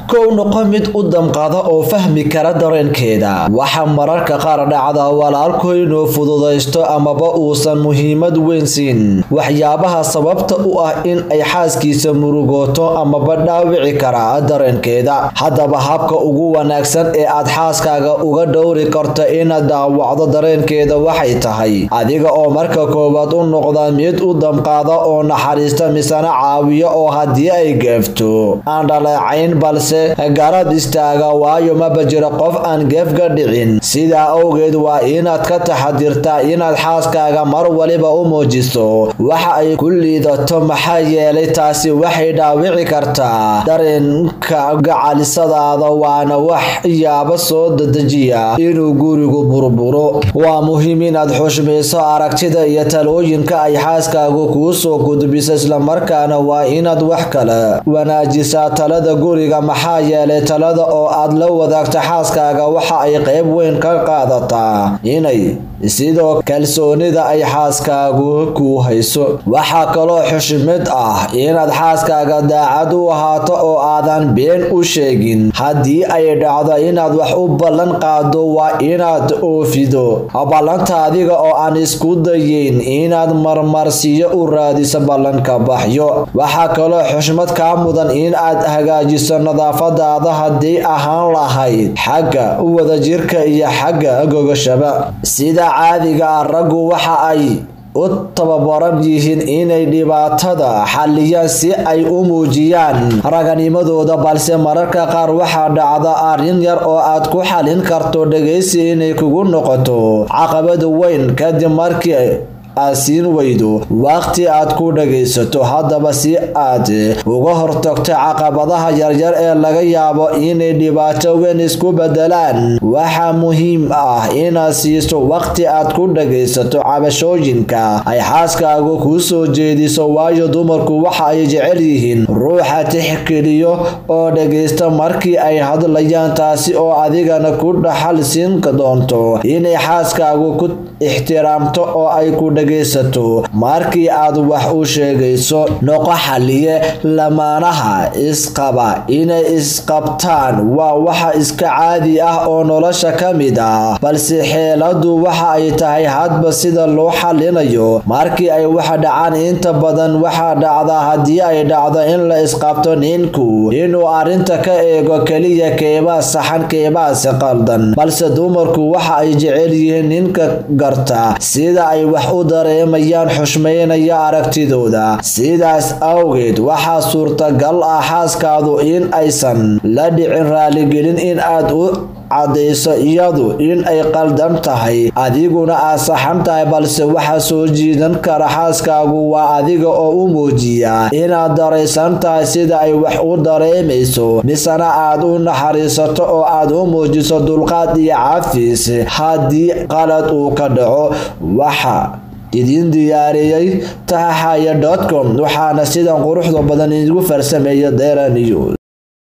kow noqo mid u damqada oo fahmi kara dareenkeeda waxaa mararka qaar dhacda walaalku inuu fududaysto amaba uusan muhiimad weyn siin waxyaabaha sababta u ah in ay xaaskiisa murugooto amaba dhaawici kara dareenkeeda haddaba habka ugu wanaagsan ee aad xaaskaaga uga dhowri karto inaad daawacdo dareenkeeda waxay tahay adiga oo marka koowaad u noqda mid u damqaada oo naxariista misana caawiyo oo haddii ay geefto aan dhaleecayn balse garab istaaga waayo maba jiro qof aan geefka dhicin sidaa awgeed waa inaad ka taxadirtaa inaad xaaskaaga mar waliba u muujiso waxa ay ku liidato maxaa yeelay taasi waxay dhaawici kartaa dareenka gacalisadaada waana wax yaaba soo dadejiya inuu gurigu burburo waa muhiim inaad xushmayso aragtida iyo talooyinka ay xaaskaagu kuu soo gudbiso islamarkaana waa inaad wax kale wanaajisaa talada guriga maxaa yeelay talada oo aad la wadaagto xaaskaaga waxa ay qayb weyn ka qaadataa inay sidoo kalsoonida ay xaaskaagu kuu hayso waxaa kaloo xushmid ah inaad xaaskaaga daacad u ahaato oo aadan been u sheegin haddii ay dhacdo inaad wax u ballan qaado waa inaad oofido ballanta adiga oo aan isku dayeyn inaad marmarsiyo u raadiso ballanka baxyo waxaa kaloo xushmad kaa mudan in aad hagaajiso nadaafadaada haddii ahaan lahayd xagga wadajirka iyo xagga gogashaba sida caadiga ah raggu waxa ay u tababaran yihiin inay dhibaatada xalliyaan si ay u muujiyaan raganimadooda balse mararka qaar waxaa dhacda arrin yar oo aad ku xallin karto dhegaysi inay kugu noqoto caqabad weyn kadib markii aad siin weydo waqti aad ku dhagaysato haddaba si aad uga hortagto caqabadaha yaryar ee laga yaabo inay dhibaato weyn isku bedelaan waxaa muhiim ah inaad siiso waqti aad ku dhagaysato cabashooyinka ay xaaskaagu kuu soo jeediso waayo dumarku waxa ay jecel yihiin ruuxa tixgeliyo oo dhagaysta markii ay hadlayaan taasi oo adigana ku dhaxal siin doonto inay xaaskaagu ku ixtiraamto oo ay ku dhagaysato markii aad wax u sheegayso noqo xaliye lamaanaha isqaba inay isqabtaan waa waxa iska caadi ah oo nolosha ka mid ah balse xeeladu waxa ay tahay hadba sida loo xalinayo markii ay wax dhacaan inta badan waxaa dhacda haddii ay dhacdo in la isqabto ninku inuu arrinta ka eego keliya keebaa saxan keebaase qaldan balse dumarku waxa ay jecel yihiin ninka garta sida ay wax u dareemayaan xushmaynaya aragtidooda sidaas awgeed waxaa suurtagal ah xaaskaadu in aysan la dhicin raaligelin in aad u caddayso iyadu in ay qaldan tahay adiguna aad saxan tahay balse waxa soo jiidan kara xaaskaagu waa adiga oo u muujiya inaad daraysan tahay sida ay wax u dareemayso misena aad u naxariisato oo aad u muujiso dulqaad iyo cafiis haddii qalad uu ka dhaco waxa idiin diyaariyey tahaxaya com waxaana sidan quruxda badan idigu farsameeya dera news